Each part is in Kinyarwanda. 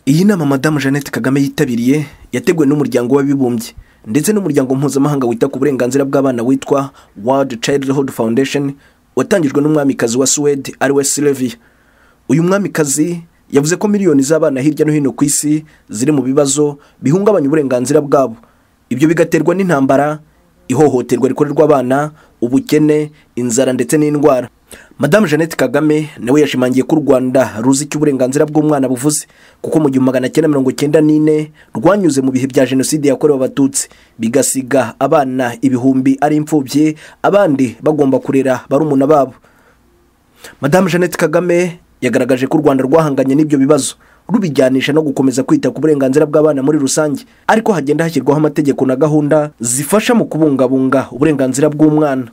iyi nama madamu jeannette kagame yitabiriye yateguwe n'umuryango w'abibumbye ndetse n'umuryango mpuzamahanga wita ku burenganzira bw'abana witwa world childhood foundation watangijwe n'umwamikazi wa suwede ariwe silvia uyu mwamikazi yavuze ko miliyoni z'abana hirya no hino ku isi ziri mu bibazo bihungabanya uburenganzira bwabo ibyo bigaterwa n'intambara ihohoterwa rikorerwa abana ubukene inzara ndetse n'indwara madamu jeannette kagame nawe yashimangiye ko u rwanda ruzi icyo uburenganzira bw'umwana buvuze kuko mu gihumbi magana cyenda mirongo cyenda n'ine rwanyuze mu bihe bya jenoside yakorewe abatutsi bigasiga abana ibihumbi ari imfubyi abandi bagomba kurera barumuna babo madamu jeannette kagame yagaragaje ko u rwanda rwahanganye n'ibyo bibazo rubijyanisha no gukomeza kwita ku burenganzira bw'abana muri rusange ariko hagenda hashyirwaho amategeko na gahunda zifasha mu kubungabunga uburenganzira bw'umwana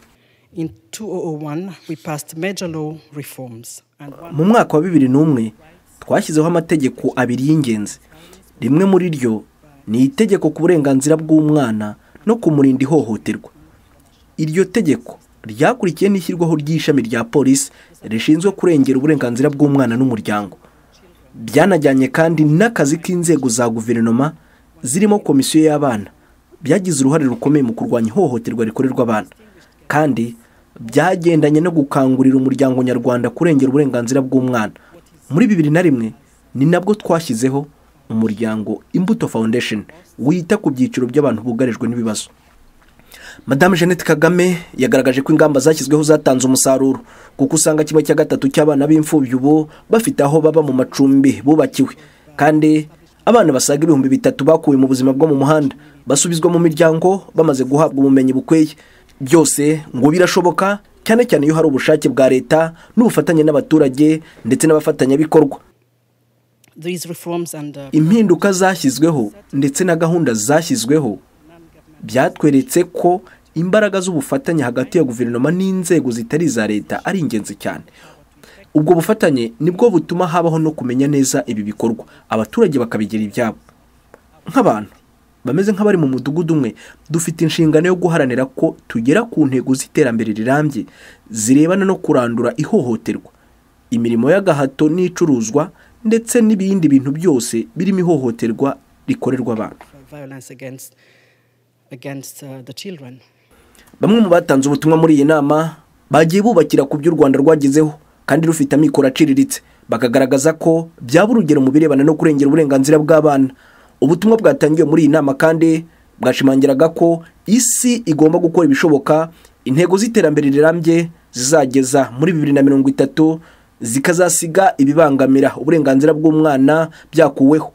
In 2001, we passed major law reforms. And one mu mwaka wa bibiri n'umwe twashyizeho amategeko abiri y'ingenzi rimwe muri ryo ni itegeko ku burenganzira bw'umwana no kumurinda ihohoterwa iryo tegeko ryakurikiye n'ishyirwaho ry'ishami rya polisi rishinzwe kurengera uburenganzira bw'umwana n'umuryango byanajyanye kandi n'akazi k'inzego za guverinoma zirimo komisiyo y'abana byagize uruhare rukomeye mu kurwanya ihohoterwa rikorerwa abana kandi byagendanye no gukangurira umuryango nyarwanda kurengera uburenganzira bw'umwana muri bibiri na rimwe ni nabwo twashyizeho umuryango imbuto foundation wita ku byiciro by'abantu bugarijwe n'ibibazo madamu jeannette kagame yagaragaje ko ingamba zashyizweho zatanze umusaruro kuko usanga kimwe cya gatatu cy'abana b'imfubyi ubu bafite aho baba mu macumbi bubakiwe kandi abana basaga ibihumbi bitatu bakuwe mu buzima bwo mu muhanda basubizwa mu miryango bamaze guhabwa ubumenyi bukwiye byose ngo birashoboka cyane cyane iyo hari ubushake bwa leta n'ubufatanye n'abaturage ndetse n'abafatanyabikorwa these reforms and uh, impinduka zashyizweho ndetse na gahunda zashyizweho byatweretse ko imbaraga z'ubufatanye hagati ya guverinoma n'inzego zitari iza leta ari ingenzi cyane ubwo bufatanye nibwo butuma habaho no kumenya neza ibi bikorwa abaturage bakabigira ibyabo nk'abantu bameze nk'abari mu mudugudu umwe dufite inshingano yo guharanira ko tugera ku ntego z'iterambere rirambye zirebana no kurandura ihohoterwa imirimo y'agahato n'icuruzwa ndetse n'ibindi bintu byose birimo ihohoterwa rikorerwa abantu violence against, against uh, the children. bamwe mu batanze ubutumwa muri iyi nama bagiye bubakira ku byo u rwanda rwagezeho kandi rufite amikoro aciriritse bakagaragaza ko byaba urugero mu birebana no kurengera uburenganzira bw'abana ubutumwa bwatangiwe muri iyi nama kandi bwashimangiraga ko isi igomba gukora ibishoboka intego z'iterambere rirambye zizageza muri bibiri na mirongo itatu zikazasiga ibibangamira uburenganzira bw'umwana byakuweho